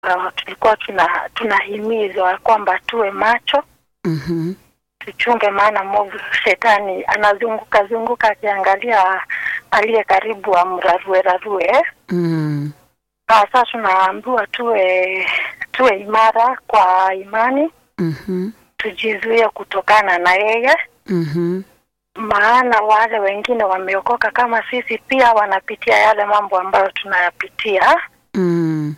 uh, tulikuwa tuna tunahimizwa kwamba tuwe macho Mhm. tuchunge, maana mwovu shetani anazunguka zunguka akiangalia aliye karibu amrarue rarue. Mm. Sasa tunaambiwa tuwe tuwe imara kwa imani, Mhm. tujizuie kutokana na yeye, Mhm. maana wale wengine wameokoka kama sisi pia wanapitia yale mambo ambayo tunayapitia. Mm.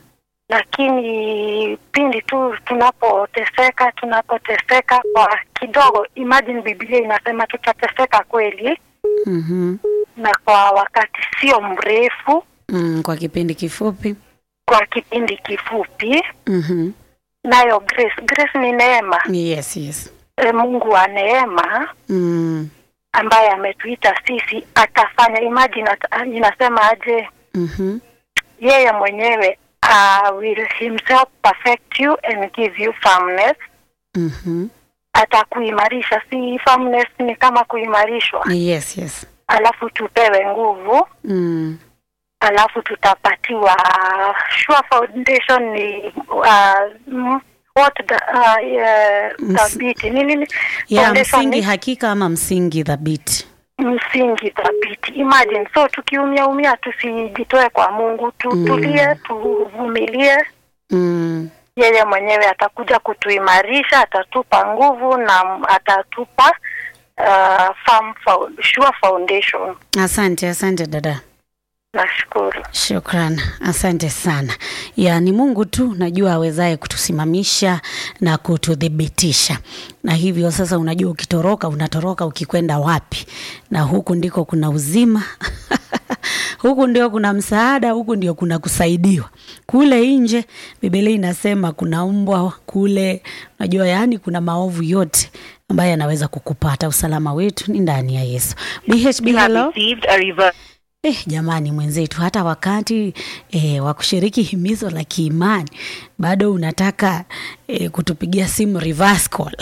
lakini pindi tu tunapoteseka tunapoteseka kwa kidogo, imagine Biblia inasema tutateseka kweli, Mhm. na kwa wakati sio mrefu, Mm. Kwa kipindi kifupi. kwa kipindi kifupi. Mhm. Nayo grace, grace ni neema Yes, yes. e, Mungu wa neema Mm. ambaye ametuita sisi atafanya. Imagine ata, inasema aje, Mhm. yeye mwenyewe uh, will himself perfect you and give you firmness Mhm. atakuimarisha. Si firmness ni kama kuimarishwa, Yes, yes. alafu tupewe nguvu, Mm. alafu tutapatiwa sure foundation ni uh, mm, what the, uh, uh, Ms- thabiti ni nini? Ya Foundation msingi ni hakika ama msingi thabiti. msingi thabiti. Imagine, so tukiumia umia tusijitoe kwa Mungu, tutulie, tuvumilie. Mm. Yeye mwenyewe atakuja kutuimarisha, atatupa nguvu na atatupa uh, firm fo- sure foundation. Asante, asante dada. Nashukuru. Shukran, asante sana. Ya ni Mungu tu najua awezaye kutusimamisha na kututhibitisha, na hivyo sasa, unajua ukitoroka unatoroka ukikwenda wapi, na huku ndiko kuna uzima huku ndio kuna msaada, huku ndio kuna kusaidiwa. Kule nje Biblia inasema kuna mbwa kule, unajua yaani kuna maovu yote ambayo yanaweza kukupata. Usalama wetu ni ndani ya Yesu. BHB, You have hello. received a reverse. Eh, jamani mwenzetu, hata wakati eh, wa kushiriki himizo la kiimani bado unataka eh, kutupigia simu reverse call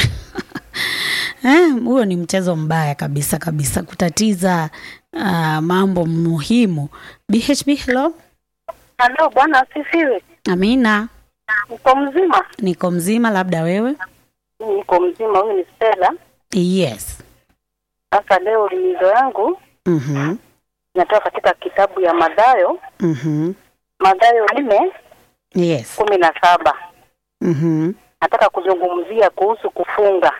eh, huo ni mchezo mbaya kabisa kabisa, kutatiza uh, mambo muhimu. BHB, hello. Halo, Bwana asifiwe. Amina, Uko mzima? niko mzima, labda wewe? Niko mzima. Huyu ni Stella. Yes. Sasa leo limizo yangu Mhm. inatoka katika kitabu ya Mathayo, Mhm. Mathayo nne Yes. kumi na saba. Mhm. Nataka kuzungumzia kuhusu kufunga.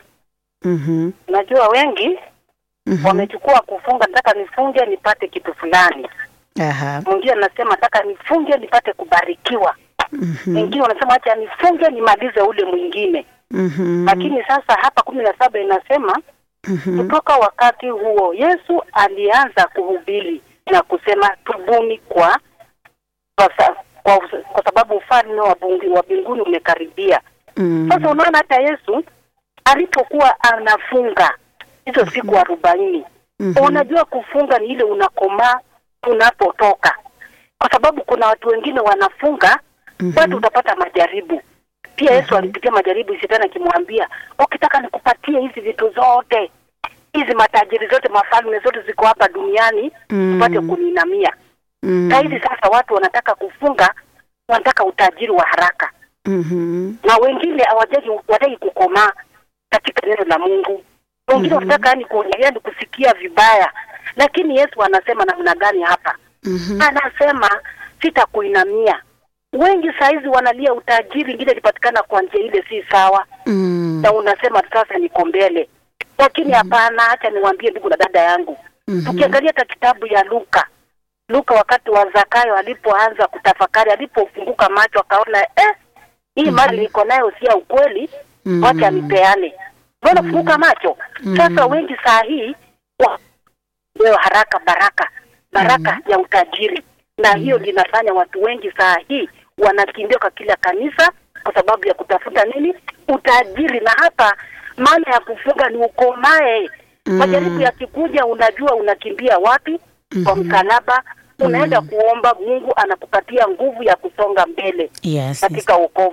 Mhm. Najua wengi Mhm. wamechukua kufunga, nataka nifunge nipate kitu fulani. Aha. Mwingine anasema nataka nifunge nipate kubarikiwa. Mhm. Wengine wanasema acha nifunge nimalize ule mwingine. Mhm. Lakini sasa hapa kumi na saba inasema Mhm. kutoka wakati huo Yesu alianza kuhubiri na kusema tubuni kwa kwa, sa, kwa, kwa sababu ufalme wa bungi- wa mbinguni umekaribia. Mhm. Sasa unaona hata Yesu alipokuwa anafunga hizo siku arobaini Mhm. unajua kufunga ni ile unakomaa unapotoka, kwa sababu kuna watu wengine wanafunga Mhm. bado utapata majaribu. Pia Yesu alipitia majaribu, shetani akimwambia ukitaka nikupatie hizi vitu zote, hizi matajiri zote, mafalme zote ziko hapa duniani, Mhm. upate kuniinamia. Mhm. Saa hizi sasa watu wanataka kufunga, wanataka utajiri wa haraka, Mhm. na wengine hawajagi hawataki kukomaa katika neno la Mungu. Wengine wanataka yani kuongelea ni kusikia vibaya, lakini Yesu anasema namna gani hapa? Mhm. Anasema sitakuinamia. Wengi saa hizi wanalia utajiri, ingine ilipatikana kwa njia ile si sawa, Mhm. na unasema sasa niko mbele, lakini hapana. Acha niwaambie ndugu na dada yangu, Mhm. tukiangalia hata kitabu ya Luka, Luka wakati wa Zakayo alipoanza kutafakari, alipofunguka macho akaona eh, hii mali niko nayo si ya ukweli, Mhm. wacha nipeane. Mbona kufunguka macho? Sasa wengi saa hii wa- leo haraka baraka baraka ya utajiri, na hiyo linafanya watu wengi saa hii wanakimbia kwa kila kanisa kwa sababu ya kutafuta nini? Utajiri. Na hapa maana ya kufunga ni ukomae. Majaribu yakikuja, unajua unakimbia wapi? Kwa msalaba, unaenda kuomba, Mungu anakupatia nguvu ya kusonga mbele Yes, yes. katika wokovu.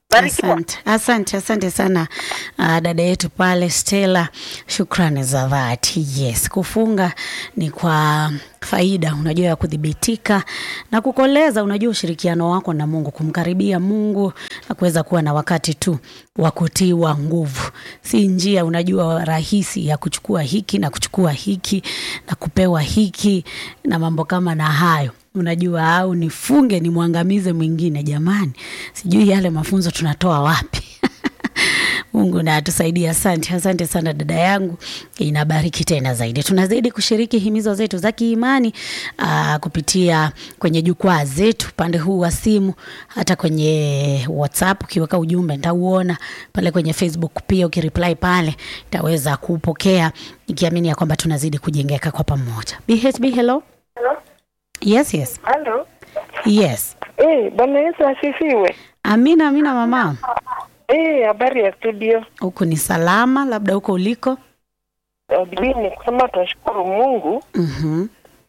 Barikiwa. Asante, asante, asante sana uh, dada yetu pale Stella, shukrani za dhati. Yes, kufunga ni kwa faida, unajua ya kudhibitika na kukoleza, unajua ushirikiano wako na Mungu, kumkaribia Mungu na kuweza kuwa na wakati tu wa kutiwa nguvu. Si njia unajua rahisi ya kuchukua hiki na kuchukua hiki na kupewa hiki na mambo kama na hayo unajua au nifunge nimwangamize mwingine. Jamani, sijui yale mafunzo tunatoa wapi? Mungu na atusaidie. Asante, asante sana dada yangu, inabariki tena zaidi. Tunazidi kushiriki himizo zetu za kiimani aa, kupitia kwenye jukwaa zetu upande huu wa simu, hata kwenye WhatsApp ukiweka ujumbe nitauona pale, kwenye Facebook pia ukireply pale nitaweza kupokea, ikiamini ya kwamba tunazidi kujengeka kwa pamoja. BHB, hello. Yes, yes. Halo. Yes. Eh, Bwana Yesu asifiwe. Amina, amina mama. Eh, habari ya studio. Huku ni salama, labda huko uliko. Eh, Biblia ni kusema tunashukuru Mungu. Mhm.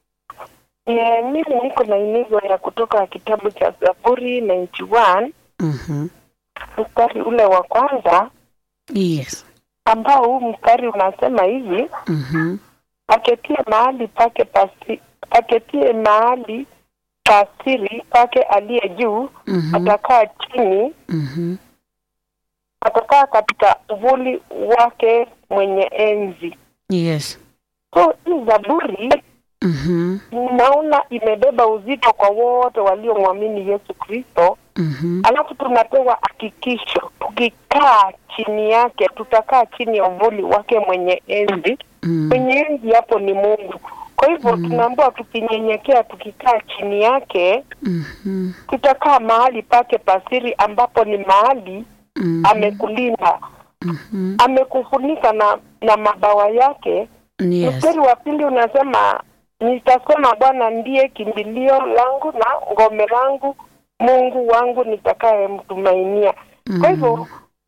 Eh, mimi niko na imizo ya kutoka kitabu cha Zaburi 91 Mhm. mstari ule wa kwanza Yes. ambao huu mstari unasema hivi, Mhm. aketie mahali pake pasi, aketie mahali pasiri pake aliye juu Mhm. atakaa chini, Mhm. atakaa katika uvuli wake mwenye enzi. Yes. So hii Zaburi Mhm. naona imebeba uzito kwa wote waliomwamini Yesu Kristo. Mhm. Alafu tunapewa hakikisho, tukikaa chini yake, tutakaa chini ya uvuli wake mwenye enzi. Mm. Mwenye enzi hapo ni Mungu. Kwa hivyo tunaambiwa tukinyenyekea, tukikaa chini yake, Mhm. tutakaa mahali pake pasiri, ambapo ni mahali Mhm. amekulinda, Mhm. amekufunika na na mabawa yake. Yes. Mstari wa pili unasema nitasema Bwana ndiye kimbilio langu na ngome langu, Mungu wangu nitakayemtumainia. Kwa hivyo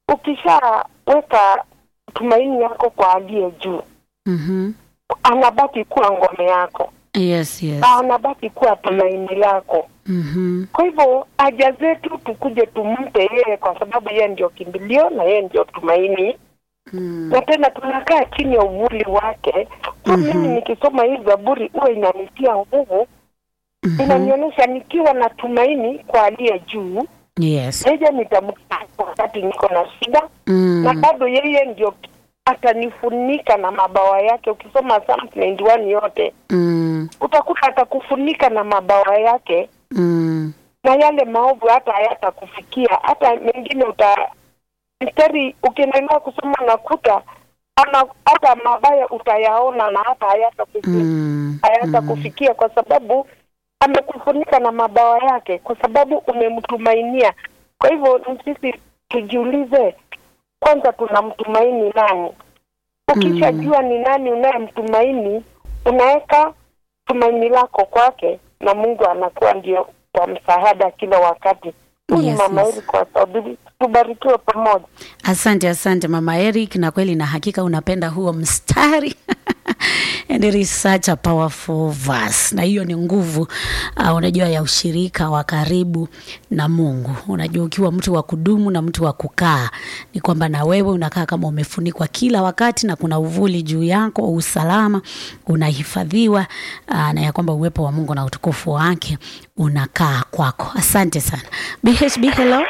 ukishaweka tumaini yako kwa aliye juu, Mhm. anabaki kuwa ngome yako Yes, yes. na anabaki kuwa tumaini lako. Mhm. Kwa hivyo haja zetu tukuje tumpe yeye, kwa sababu yeye ndio kimbilio na yeye ndio tumaini Mm. na tena tunakaa chini ya uvuli wake. Kwa Mhm. mimi nikisoma hii Zaburi huwa inanitia nguvu, Mhm. inanionyesha nikiwa na tumaini kwa aliye juu, Yes. yeye nitamkana wakati niko na shida, na Mm. bado yeye ndio atanifunika na mabawa yake. Ukisoma Psalm 91 yote Mm. utakuta atakufunika na mabawa yake, Mm. na yale maovu hata hayatakufikia, hata mengine uta mstari ukiendelea kusoma nakuta ama hata mabaya utayaona na hata hayatakufikia Mm. hayatakufikia kwa sababu amekufunika na mabawa yake, kwa sababu umemtumainia. Kwa hivyo ni sisi tujiulize kwanza, tunamtumaini nani? Ukishajua ni nani unayemtumaini, unaweka tumaini lako kwake, na Mungu anakuwa ndio kwa msaada kila wakati. Huyu ni Yes, mama yes. Eri kwa sababu tubarikiwe pamoja. Asante, asante mama Eric, na kweli na hakika unapenda huo mstari and it is such a powerful verse, na hiyo ni nguvu uh, unajua ya ushirika wa karibu na Mungu. Unajua ukiwa mtu wa kudumu na mtu wa kukaa, ni kwamba na wewe unakaa kama umefunikwa kila wakati na kuna uvuli juu yako, usalama unahifadhiwa, uh, na ya kwamba uwepo wa Mungu na utukufu wake unakaa kwako. Asante sana BHB, hello.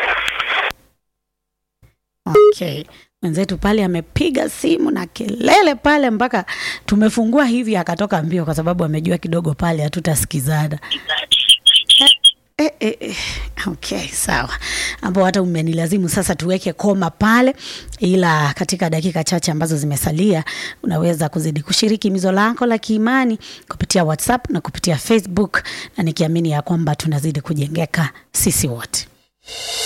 Okay. Mwenzetu pale amepiga simu na kelele pale mpaka tumefungua hivi akatoka mbio kwa sababu amejua kidogo pale hatutasikizana. Eh, eh, eh. Okay, sawa. Ambao hata umenilazimu sasa tuweke koma pale, ila katika dakika chache ambazo zimesalia unaweza kuzidi kushiriki mizo lako la kiimani kupitia WhatsApp na kupitia Facebook, na nikiamini ya kwamba tunazidi kujengeka sisi wote.